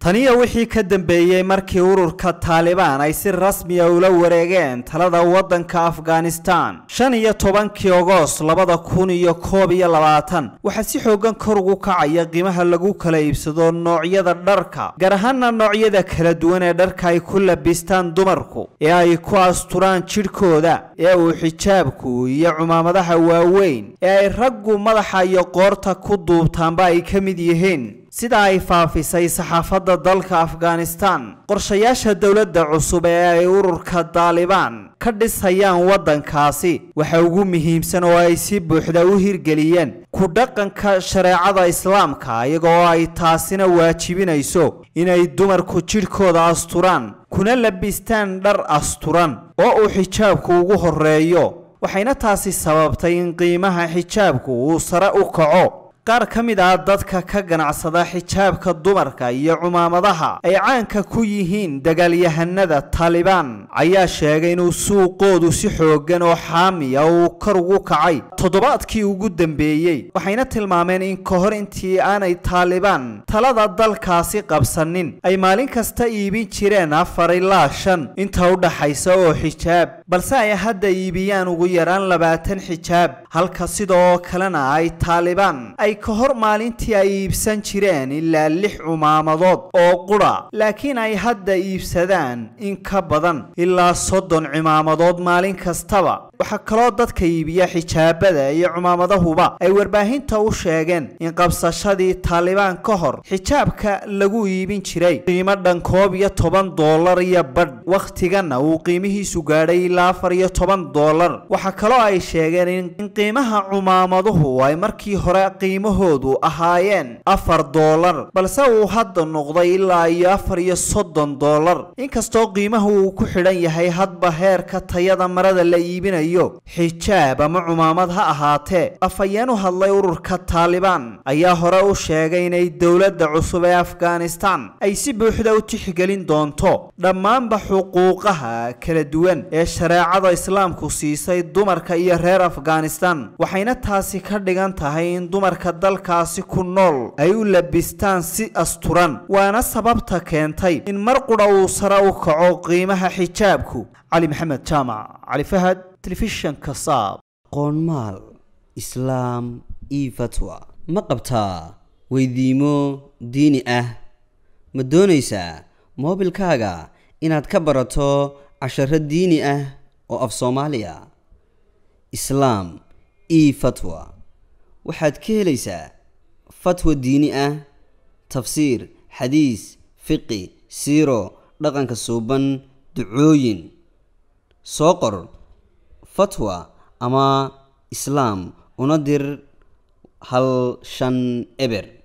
taniyo wixii ka dambeeyey markii ururka taalibaan ay si rasmiya ula wareegeen talada waddanka afghanistan shan iyo tobankii ogoost labada kun iyo koob iyo labaatan waxaa si xoogan kor ugu kacaya qiimaha lagu kala iibsado noocyada dharka gaar ahaana noocyada kala duwan ee dharka ay ku labistaan dumarku ee ay ku asturaan jidhkooda ee uu xijaabku iyo cumaamadaha waaweyn ee ay raggu madaxa iyo qoorta ku duubtaanba ay ka mid yihiin sida ay faafisay saxaafadda dalka afghanistan qorshayaasha dowladda cusub ee ay ururka daalibaan ka dhisayaan waddankaasi waxa ugu muhiimsan oo ay si buuxda u hirgeliyeen ku dhaqanka shareecada islaamka iyagoo ay taasina waajibinayso inay dumarku jidhkooda asturaan kuna labistaan dhar asturan oo uu xijaabku ugu horreeyo waxayna taasi sababtay in qiimaha xijaabku uu sare u kaco qaar ka mid ah dadka ka ganacsada xijaabka dumarka iyo cumaamadaha ay caanka ku yihiin dagaalyahanada taalibaan ayaa sheegay inuu suuqoodu si xooggan oo xaamiya uu kor ugu kacay toddobaadkii ugu dambeeyey waxayna tilmaameen in ka hor intii aanay taalibaan talada dalkaasi qabsanin ay maalin kasta iibin jireen afar ilaa shan inta u dhaxaysa oo xijaab balse ay hadda iibiyaan ugu yaraan labaatan xijaab halka sidoo kalena ay taalibaan ay ka hor maalintii ay iibsan jireen ilaa lix cumaamadood oo qudha laakiin ay hadda iibsadaan in ka badan ilaa soddon cimaamadood maalin kastaba waxaa kaloo dadka iibiya xijaabada iyo cumaamadahuba ay warbaahinta u sheegeen in qabsashadii taalibaan ka hor xijaabka lagu iibin jiray qiimo dhan koob iyo toban doolar iyo badh wakhtiganna uu qiimihiisu gaadhay ilaa afar iyo toban doolar waxaa kaloo ay sheegeen in qiimaha cumaamaduhu ay markii hore qiimahoodu ahaayeen afar doolar balse uu hadda noqday ilaa iyo afar iyo soddon doolar inkastoo qiimahu uu ku xidhan yahay hadba heerka tayada marada la iibinayo xijaab ama cumaamad ha ahaatee afhayeen u hadlay ururka taalibaan ayaa hore u sheegay inay dowladda cusub ee afghanistan ay si buuxda u tixgelin doonto dhammaanba xuquuqaha kala duwan ee shareecada islaamku siisay dumarka iyo reer afghanistan waxayna taasi ka dhigan tahay in dumarka dalkaasi ku nool ay u labistaan si asturan waana sababta keentay in mar qudha uu sare u kaco qiimaha xijaabku cali maxamed jaamac cali fahad telefishanka saab qoonmaal islaam io fatwa ma qabtaa weydiimo diini ah ma doonaysaa moobilkaaga inaad ka barato casharo diini ah oo af soomaaliya islaam io fatwa waxaad ka helaysaa fatwa diini ah tafsiir xadiis fiqi siiro dhaqanka suuban ducooyin soo qor fatwa ama islaam una dir hal shan eber